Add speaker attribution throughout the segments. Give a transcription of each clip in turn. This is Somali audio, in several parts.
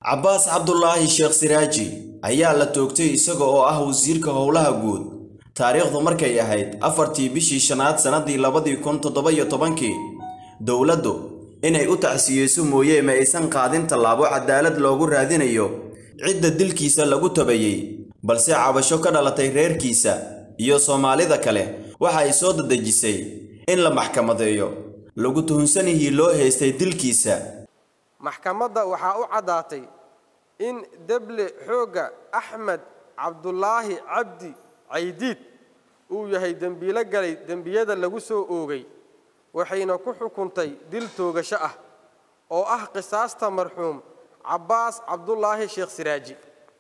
Speaker 1: cabbaas cabdulaahi sheekh siraaji ayaa la toogtay isaga oo ah wasiirka howlaha guud taariikhdu markay ahayd afartii bishii shanaad sannadii labadii kun toddoba-iyo tobankii dowladdu inay u tacsiyeyso mooye ma aysan qaadin tallaabo cadaalad loogu raadinayo cidda dilkiisa lagu tabayey balse cabasho ka dhalatay reerkiisa iyo soomaalida kale waxa ay soo dadejisay in la maxkamadeeyo lagu tuhunsanihii loo haystay dilkiisa
Speaker 2: maxkamadda waxaa u caddaatay in deble xoogga axmed cabdulaahi cabdi caydiid uu yahay dembiilo galay dembiyada lagu soo oogay waxayna ku xukuntay dil toogasho ah oo ah qisaasta marxuum cabbaas cabdulaahi sheekh siraaji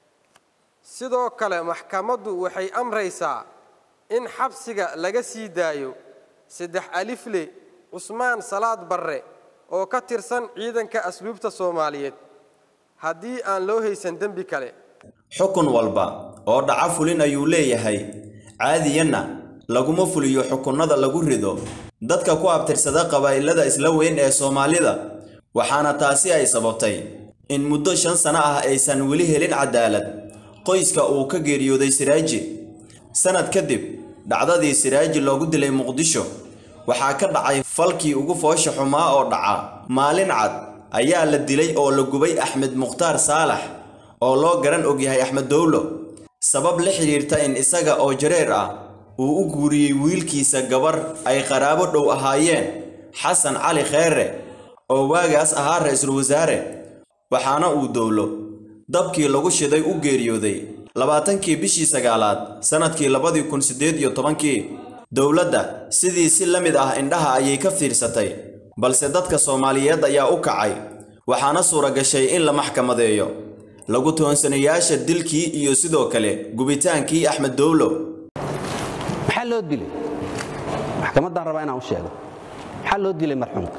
Speaker 2: sidoo kale maxkamaddu waxay amraysaa in xabsiga laga sii daayo saddex alifle cusmaan salaad barre oo ka tirsan ciidanka asluubta soomaaliyeed haddii aan loo haysan dembi kale
Speaker 1: xukun walba oo dhaca fulin ayuu leeyahay caadiyanna laguma fuliyo xukunnada lagu rido dadka ku abtirsada qabaa'ilada isla weyn ee soomaalida waxaana taasi ay sababtay in muddo shan sano ah aysan weli helin cadaalad qoyska uu ka geeriyooday siraaji sannad kadib dhacdadii siraaji loogu dilay muqdisho waxaa ka dhacay falkii ugu foosha xumaa oo dhaca maalin cad ayaa la dilay oo la gubay axmed mukhtaar saalax oo loo garan ogyahay axmed dowlo sabab la xidhiirta in isaga oo jareer ah uu u guuriyey wiilkiisa gabar ay qaraabo dhow ahaayeen xasan cali kheere oo waagaas ahaa ra-iisul wasaare waxaana uu dowlo dabkii lagu shiday u geeriyooday labaatankii bishii sagaalaad sannadkii labadii kun siddeed iyo tobankii dowladda sidii si la mid ah indhaha ayay ka fiirsatay balse dadka soomaaliyeed ayaa u kacay waxaana suura gashay in la maxkamadeeyo lagu toonsanayaasha dilkii iyo sidoo kale gubitaankii axmed dowlo
Speaker 3: maxaa loo dilay maxkamaddaan rabaa inaan u sheego maxaa loo dilay marxuumka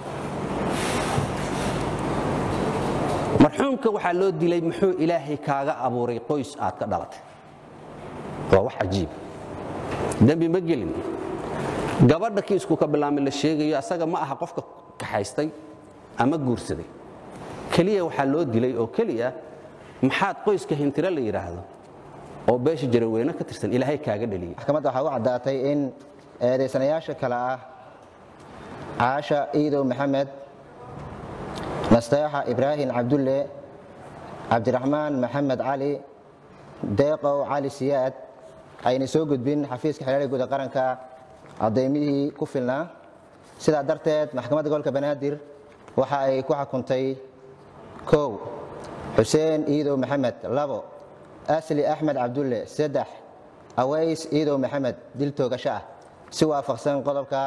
Speaker 3: marxuumka waxaa loo dilay muxuu ilaahay kaaga abuuray qoys aad ka dhalatay waa wax cajiib dembi ma gelin gabadha kiisku ka bilaamay la sheegayo asaga ma aha qofka kaxaystay ama guursaday keliya waxaa loo dilay oo keliya maxaad qoyska hintiro la yidhaahdo oo beesha jaraweyne ka tirsan ilaahay kaaga dheliyey
Speaker 4: maxkamadda waxaa u caddaatay in eedaysanayaasha kale ah caasha iidow maxamed nasteexa ibraahim cabdulle cabdiraxmaan maxamed cali deeqow cali siyaad ayna soo gudbin xafiiska xeelada guud ee qaranka caddaymihii ku filnaa sidaa darteed maxkamadda gobolka banaadir waxa ay ku xukuntay kow xuseen iidow maxamed labo asli axmed cabdulle saddex aways iidow maxamed dil toogasho ah si waafaqsan qodobka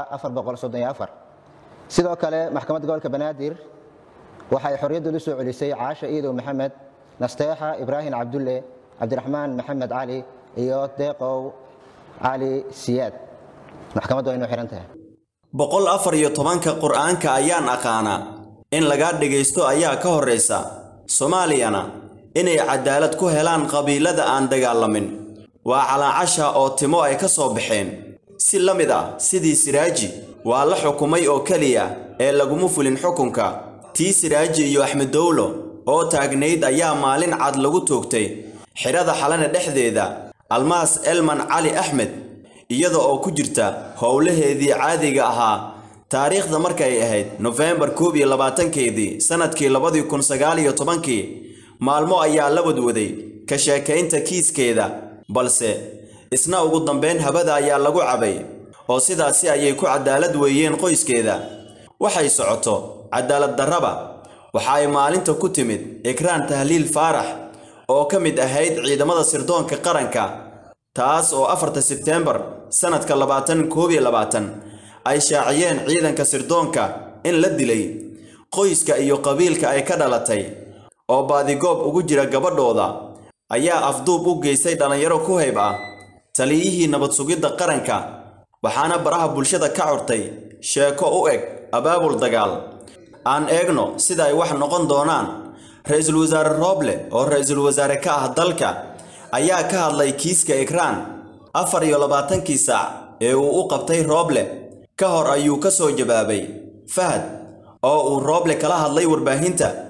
Speaker 4: sidoo kale maxkamadda gobolka banaadir waxay xorriyaddoodu soo celisay caasha iidow maxamed nasteexa ibraahim cabdulle cabdiraxmaan maxamed cali iyo deeqow cali siyaad maxkamaddu aynu xihan tahay
Speaker 1: boqol afar iyo tobanka qur'aanka ayaan aqaanaa in lagaa dhegaysto ayaa ka horraysa soomaaliyana inay cadaalad ku helaan qabiilada aan dagaalamin waa calaacasha oo timo ay ka soo baxeen si la mid ah sidii siraaji waa la xukumay oo keliya ee laguma fulin xukunka tii siraaji iyo axmed dowlo oo taagnayd ayaa maalin cad lagu toogtay xidhada xalana dhexdeeda almaas elman cali axmed iyada oo ku jirta howlaheedii caadiga ahaa taariikhda markay ahayd nofembar koob iyo labaatankeedii sannadkii labadii kun sagaal iyo tobankii maalmo ayaa la wadwaday ka sheekaynta kiiskeeda balse isna ugu dambayn habada ayaa lagu cabay oo sidaasi ayay ku cadaalad weeyeen qoyskeeda waxay socoto cadaalad darraba waxa ay maalinta ku timid ikraan tahliil faarax oo ka mid ahayd ciidamada sirdoonka qaranka taas oo afarta sebteembar sannadka labaatan koob iyo labaatan ay shaaciyeen ciidanka sirdoonka in la dilay qoyska iyo qabiilka ay ka dhalatay oo baadigoob ugu jira gabadhooda ayaa afduub u geystay dhallinyaro ku hayb ah taliyihii nabad sugidda qaranka waxaana baraha bulshada ka curtay sheeko u eg abaabul dagaal aan eegno sida ay wax noqon doonaan ra-iisul wasaare rooble oo ra-iisul wasaare ka ah dalka ayaa ka hadlay kiiska ikraan afar iyo labaatankii saac ee uu u qabtay rooble ka hor ayuu ka soo jawaabay fahad oo uu rooble kala hadlay warbaahinta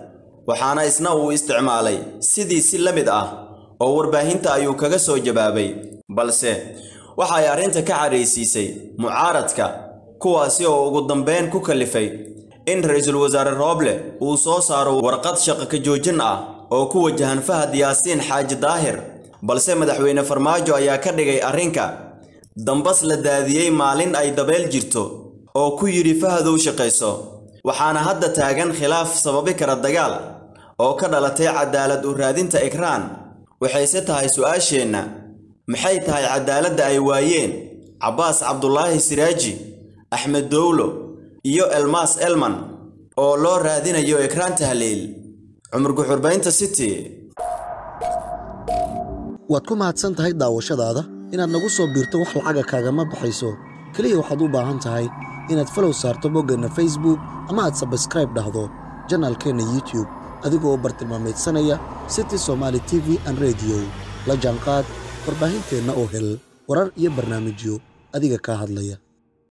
Speaker 1: waxaana isna uu isticmaalay sidii si la mid ah oo warbaahinta ayuu kaga soo jawaabay balse waxa ay arrinta ka cadhaysiisay mucaaradka kuwaasi oo ugu dambeyn ku kallifay in ra'iisul wasaare rooble uu soo saaro warqad shaqo ka joojin ah oo ku wajahan fahad yaasiin xaaji daahir balse madaxweyne farmaajo ayaa ka dhigay arrinka dambas la daadiyey maalin ay dabeel jirto oo ku yidhi fahadow shaqayso waxaana hadda taagan khilaaf sababi kara dagaal oo ka dhalatay cadaalad u raadinta ikraan waxayse tahay su'aasheenna maxay tahay cadaaladda ay waayeen cabbaas cabdulaahi siraaji axmed dowlo iyo elmaas elman oo loo raadinayo ikraan tahliil cumar guxurbaynta city
Speaker 5: waad ku mahadsan tahay daawashadaada inaad nagu soo biirto wax lacaga kaagama baxayso keliya waxaad u baahan tahay inaad falow saarto boggeenna facebook ama aad sabskraib dhahdo janaalkeenna youtube adigoo bartilmaamaydsanaya city somaali t v an rediyo la jaanqaad warbaahinteenna oo hel warar iyo barnaamijyo adiga kaa hadlaya